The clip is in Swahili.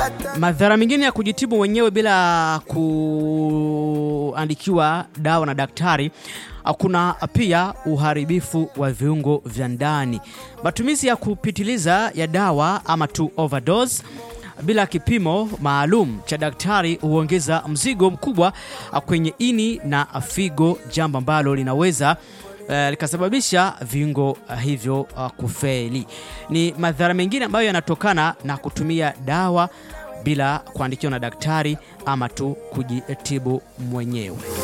Madhara mengine ya kujitibu mwenyewe bila kuandikiwa dawa na daktari, kuna pia uharibifu wa viungo vya ndani. Matumizi ya kupitiliza ya dawa ama tu overdose bila kipimo maalum cha daktari huongeza mzigo mkubwa kwenye ini na figo, jambo ambalo linaweza Uh, likasababisha viungo uh, hivyo uh, kufeli. Ni madhara mengine ambayo yanatokana na kutumia dawa bila kuandikiwa na daktari ama tu kujitibu mwenyewe.